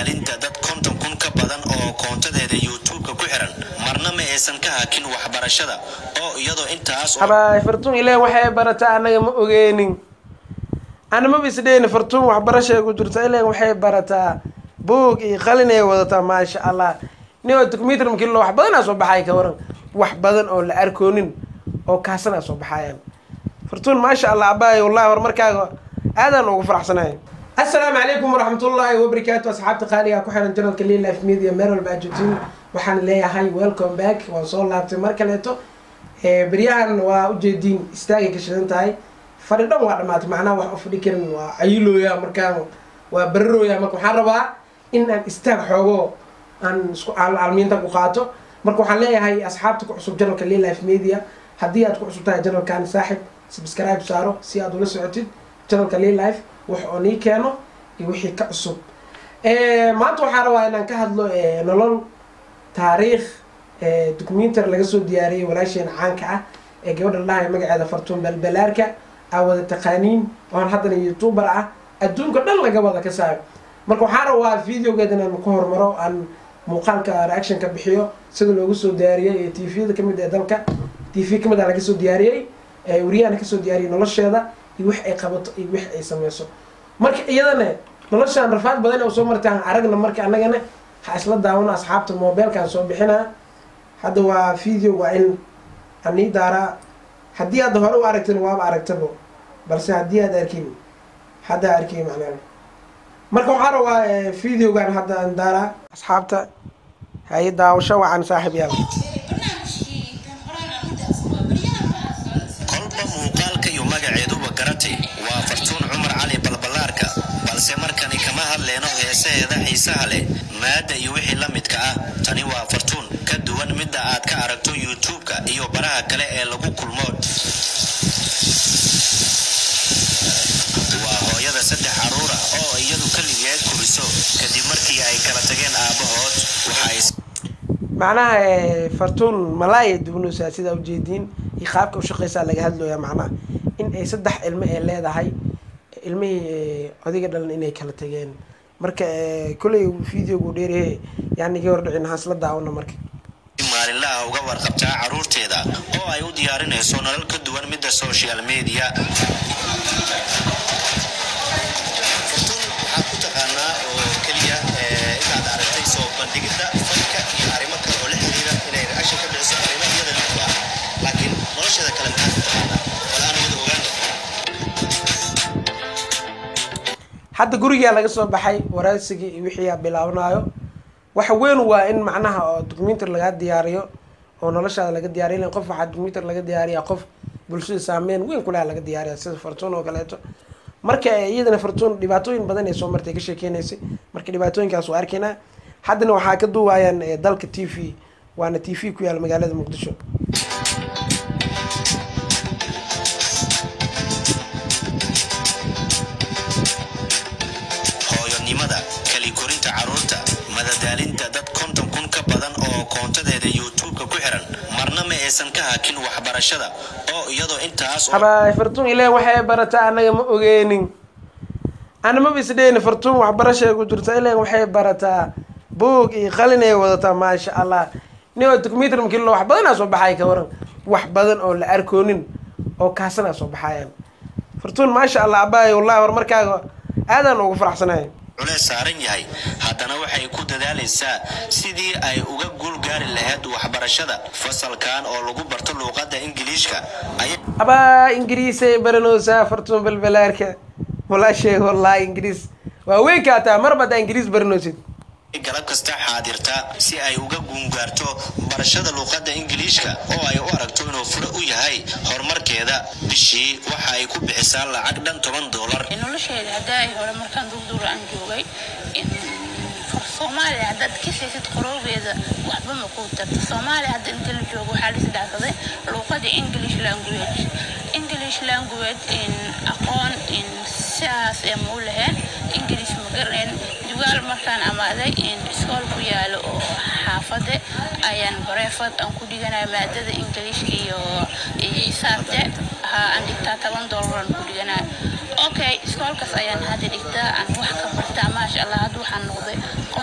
madadaalinta dad konton kun ka badan oo koontadeeda youtubeka ku xiran marna ma aysan ka hakin waxbarashada oo iyadoo intaas oo habaay fartuun ileen waxay barataa annaga ma ogeenin anamaba isdheyni fartuun waxbarashay ku jirta ileen waxay barataa buug iyo qalin ay wadataa maasha allah nin oo documentary markii loo wax badanaa soo baxay ka waran wax badan oo la arkoonin oo kaasanaa soo baxayaan fartuun maasha allah abaay wallahi horumarkaaga aadaan ugu faraxsanahay assalaamu calaykum waraxmatullaahi wabarakaatu asxaabta qaaliga ku xiran janalka lil life media meel walba aad joogtiin waxaan leeyahay welcome back waan soo laabtay mar kaleeto beryahan waa ujeediin istaagay ka shidan tahay fadhi dhan waa dhamaatay macnaha wax u fadhi karin waa cayilooya markaan waa bararooya marka waxaan rabaa in aan istaag xoogo aan isku almiinta ku qaato marka waxaan leeyahay asxaabta ku cusub janalka lil life media haddii aad ku cusub tahay janalkan saaxib subscribe saaro si aad ula socotid janalka lil life wax oo nii keeno iyo wixii ka cusub maanta waxaan rabaa inaan ka hadlo nolol taariikh documentary laga soo diyaariyey walaasheen caanka ah ee gabadha lahay magaceeda fartuun balbalaarka aa wada taqaaniin oon haddana youtuber ah adduunka dhan laga wada ka saayo marka waxaan rabaa videogeeda inaan ku hormaro aan muuqaalka reaction ka bixiyo sida loogu soo diyaariyey ee tvda kamid ee dalka tv kamid a laga soo diyaariyey wariyahana kasoo diyaariyey nolosheeda iyo wix ay qabato iyo wix ay sameyso marka iyadana noloshaan rafaad badan oo soo martaan aragna marka annagana ha isla daawano asxaabta mobilkaan soo bixinaa hadda waa video waa in anii daaraa haddii aad hore u aragtin waaba aragtabo balse haddii aad arkin hadda arkay macnaa marka waxaan rabaa videogan hadda aan daaraa asxaabta haye daawasho wacan saaxib yaal kolba muuqaalka iyo magaceeduba garatay waa fartuun cumar cali balballaarka balse markani kama hadleyno heesaheeda xiisaha leh maadda iyo wixii la midka ah tani waa fartuun ka duwan midda aad ka aragto youtube-ka iyo baraha kale ee lagu kulmo waa hooyada saddex caruura oo iyadu keligeed kuriso kadib markii ay kala tageen aabbahood waxay macnaha fartuun malaaya duwanaysaa sidaa ujeediin iyo qaabka ushaqeysaa laga hadlooya macnaha in ay saddex ilmo ay leedahay ilmihii odiga dhalan inay kala tageen marka kolley videogu dheeryahe yani iga hordhicin haasla daawano marka maalinlaha uga warqabtaa caruurteeda oo ay u diyaarinayso nolol ka duwan midda social media fartuun waxaad ku taqaanaa oo keliya inaad aragtay soo bandhigidda fanka iyo arrimo kale oo la xiriira inay reaction ka bixiso arrimo iyada lidku ah laakiin nolosheeda kale maxaad ku taqaanaa wala aan wada ogaan hadda gurigaa laga soo baxay waraysigii iyo wixii aa bilaabanayo waxa weyn waa in macnaha oo documentary laga diyaariyo oo noloshaada laga diyaariyo ilan qof waxaa documentary laga diyaariya qof bulshada saameyn weyn kuleh laga diyaariya sida fartuun oo kaleeto marka iyadana fartuun dhibaatooyin badan ay soo martay ka sheekeynaysay marka dhibaatooyinkaas waa arkaynaa haddana waxaa ka duuwaayaan dalka t v waana t v ku yaala magaalada muqdisho hooyonimada kali korinta caruurta madadaalinta dad konton kun ka badan oo koontadeeda youtubeka ku xiran marna ma aysan ka hakin waxbarashada oo iyadoo intaas oo habaay fartuun ileen waxay barataa annaga ma ogeenin anamaba isdheyni fartuun waxbarashay ku jirta ileen waxay barataa buug iyo qalin ay wadataa maasha allah nin oo documentary markii loo wax badanaa soo baxay ka waran wax badan oo la arkoonin oo kaasanaa soo baxayaan fartuun maasha allah abaay wallahi horumarkaaga aadaan ugu faraxsanahay culeys saaran yahay haddana waxay ku dadaalaysaa sidii ay uga guul gaari lahayd waxbarashada fasalkan oo lagu barto luuqadda ingiliishka ayay abaa ingiriisay baranoosaa fartuun balbalaarka walaasheeg wallahi ingiriis waa weyn kaataa marba haddaa ingiriis baranoosid galab kasta xaadirta si ay uga guungaarto barashada luuqadda ingiliishka oo ay u aragto inuu fure u yahay horumarkeeda bishii waxa ay ku bixisaa lacag dhan toban doolar nolosheeda haddaa ay hore markaan dugduura aan joogay soomaaliya haddaad ka saysid qoroogeeda waxba ma kuu tarta soomaaliya hadda inta la joogo waxaa la isdhaafsaday luuqada english language english language aqoon sidaas ee muu lahayn english ma garaneen dugaal markaan amaaday iskool ku yaalo oo xaafade ayaan bareefad aan ku dhiganaya maadada ingiliishka iyo xisaabte aan dhigtaa toban doolaraan ku dhiganaya okay iskoolkaas ayaan hadda dhigtaa aan wax ka bartaa maasha allah hadda waxaan noqday qof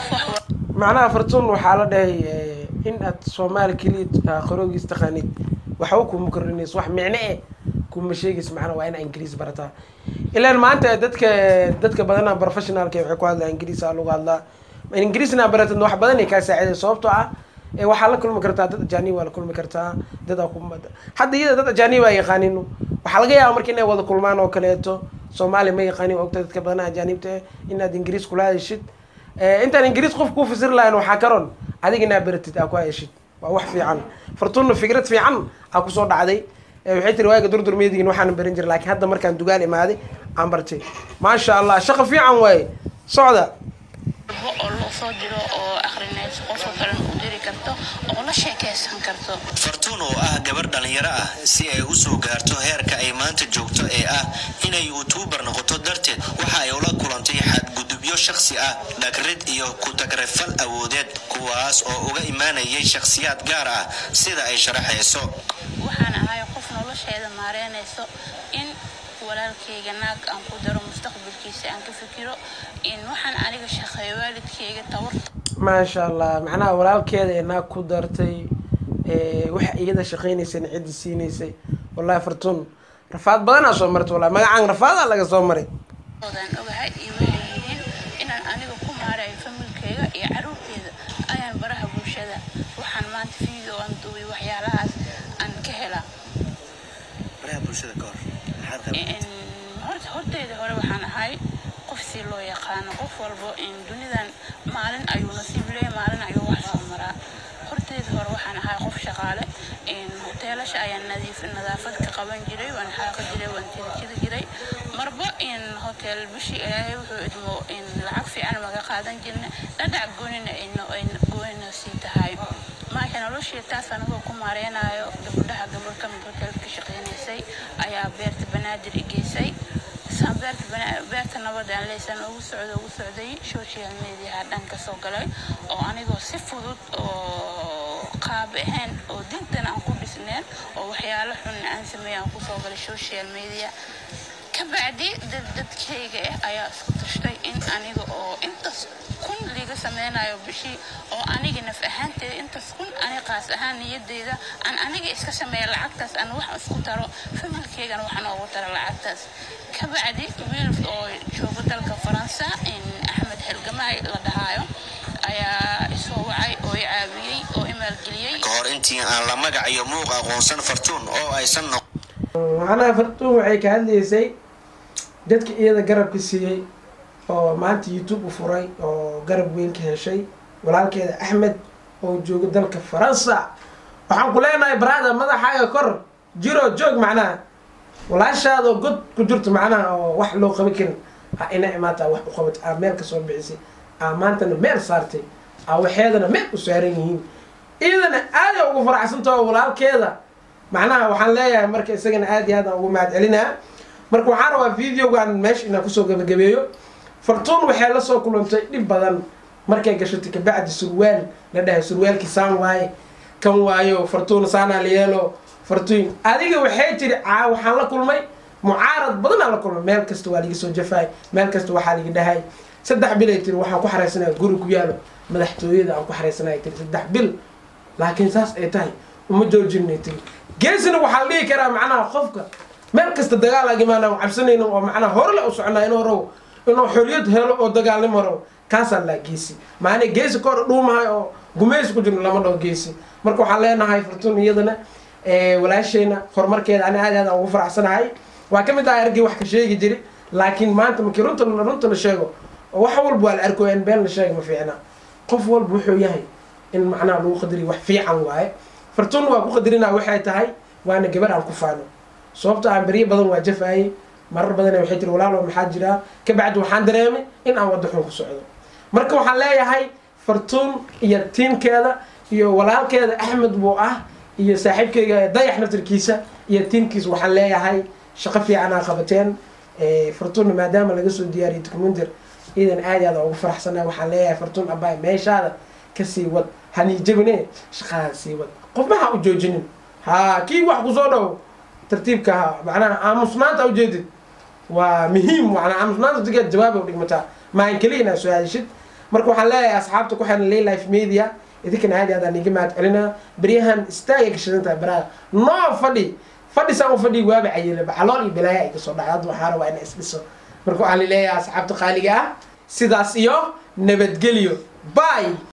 macnaha fartuun waxaa la dhahay in aad soomaali keliya qaroogiis taqaanid waxba kuma kordhinayso wax micno eh kuma sheegayso macnaha waa inaa ingiriis barataa ilaan maanta dadka dadka badana professionalka waxay ku hadlaa ingiriis aa lagu hadlaa ingiriisna baratad wax badan ay kaa saaciday sababtoo ah waxaa la kulmi kartaa dad ajaanib waa la kulmi kartaa dad hadda iyada dad ajaanib aa yaqaanin waxaa laga yaaba marka inay wada kulmaan oo kaleeto soomaali ma yaqaanin ogta dadka badana ajaanibta eh inaad ingiriis kula hadashid intaan ingiriis qof kuu fasir lahayn waxaa karon adiga inaa baratid aa ku heshid waa wax fiican fartuunna fikrad fiican aa kusoo dhacday waxay tiri waaga durdur meedigin waxaan baran jiray laakiin hadda markaan dugaal imaaday aan bartay maasha allah shaqo fiican waaye socda oo loo soo diro oo akrinayso qofka kalena u diri karto oo la sheekaysan karto fartuun oo ah gabar dhallinyaro ah si ay u soo gaarto heerka ay maanta joogto ee ah inay youtuubar noqoto darteed waxa ay ula kulantay xadgudubyo shakhsi ah dhagrid iyo ku-tagrifal awoodeed kuwaas oo uga imaanayay shakhsiyaad gaar ah sida ay sharaxayso waxaan ahay qof nolosheeda maareynayso in walaalkayga naag aan ku daro mustaqbalkiisa aan ka fikiro in waxaan aniga shaqeeyo waalidkayga tabarta maasha allah macnaha walaalkeeda ee naag ku dartay waxa iyada shaqaynaysayna ciddi siinaysay wallahi fartuun rafaad badanaa soo martay wallahi magacaan rafaadaa laga soo maray oodaan ogahay iyo waxay yihiin inaan aniga ku maarayo familkayga iyo caruurteeda ayaan baraha bulshada waxaan maanta video aan duubay waxyaalahaas aan ka helaa horta horteeda hore waxaan ahay qof si loo yaqaano qof walbo in dunidan maalin ayuu nasiib leeyahay maalin ayuu wax soo maraa horteeda hore waxaan ahay qof shaqaale in hoteelasha ayaan nadiif nadaafad ka qaban jiray waan xaaqi jiray waan tirjiri jiray marba in hotel bishii ilaahay wuxuu idmo in lacag fiican maga qaadan jirna dhadhac goonina ayna goonina sii tahay maasha noloshii taas anigoo ku maareynayo gabadhaha gabar ka mid hotel ka shaqeynaysay ayaa beerta banaadir i geysay saan beerta beerta nabad aan leysan ugu socdo ugu socday social mediaha dhan ka soo galay oo anigoo si fudud oo qaab ahayn oo dintan aan ku dhisneen oo waxyaalo xun aan sameeyay aan kusoo galay social media kabacdi dad dadkayga ah ayaa isku tashtay in aniga oo intaas kun liga sameynayo bishii oo aniga naf ahaanteeda intaas kun ani qaas ahaan niyadeyda aan aniga iska sameeya lacagtaas aan wax isku taro familkeygana waxaan oogu taro lacagtaas kabacdi wiil oo jooga dalka faransa in axmed xelgamaay la dhahaayo ayaa isoo wacay oo i caawiyey oo i maalgeliyey ka hor intii aan la magac iyo muuq aqoonsan fartuun oo aysan noq macnaha fartuun waxay ka hadlaysay dadka iyada garabka siiyey oo maanta youtube u furay oo garab weyn ka heshay walaalkeeda axmed oo jooga dalka faransa waxaan ku leenahay baraada madaxaaga kor jiro joog macnaha walaashaadoo god ku jirto macnaha oo wax loo qaban karin ha ina imaataa wax u qabatay aa meel kasoo bixisay aa maantana meel saartay aa waxeedana meel u saaran yihiin iyadana aaday ugu faraxsantaho walaalkeeda macnaha waxaan leeyahay marka isagana aad iyo aad aan ugu mahad celinaa marka waxaan rabaa videogan meesha inaan kusoo gabagabeeyo fartuun waxay la soo kulantay dhib badan markay gashatay kabacdi surwaal la dhahay surwaalkii saan waaye kan waayo fartuun saanaa la yeelo fartuun adiga waxay tiri caa waxaan la kulmay mucaarad badanaa la kulmay meel kasta waa liga soo jafaay meel kasta waxaa liga dhahay saddex bil ay tiri waxaan ku xaraysanaya guri ku yaalo madaxtooyada aan ku xaraysanaya tiri saddex bil laakiin saas ay tahay uma joojinay tiri geesina waxaa la dhihi karaa macnaha qofka meel kasta dagaal agimaana cabsanayno oo macnaha hore le u soconaa inuu raw inuu xoriyad helo oo dagaalnimo raw kaasaa laa geesi maana geesi kor dhuumahay oo gumaysi ku jirno lama dhaho geesi marka waxaan leenahay fartuun iyadana walaasheyna horumarkeeda ani aad aad aan ugu faraxsanahay waa ka mid ah argii wax ka sheegi jiri laakiin maanta markii runta runta la sheego oo wax walba waa la arko in been la sheega ma fiicna qof walba wuxuu yahay in macnaha lagu qadariyo wax fiican waaye fartuun waa ku qadarinaa waxay tahay waana gabar aan ku faano sababta aan beryo badan waa jafaayey marar badan waxay tiri walaalo maxaa jiraa kabacdi waxaan dareemay in aan waddo xun ku socdo marka waxaan leeyahay fartuun iyo tiimkeeda iyo walaalkeeda axmed buu ah iyo saaxiibkeyga dayax naftarkiisa iyo tiimkiisa waxaan leeyahay shaqo fiican aa qabateen fartuunna maadaama laga soo diyaariyay documentar iidan aad aad ugu faraxsana waxaan leeyahay fartuun abay meeshaada kasii wad haniijabine shaqadaa sii wad qofma ha u joojinin ha kii wax kusoo dhow tartiibka ha macnaha aamusnaanta ujeedid waa muhiim macnaa aamusnaanta digeed jawaab u dhigmataa maan keliya inaad soo hadishid marka waxaan leeyahay asxaabta ku xiran lay life media idinkana aad aadaan iga mahad celinaa beryahan istaagay gashadan tahay baraada noo fadhi fadhi saan u fadhi waaba cayilaba calool iyo balaaya ay kasoo dhacay hadda waxaa rabaa inay isdhiso marka waxaan leeyahay asxaabta qaaliga ah sidaas iyo nabadgelyo bye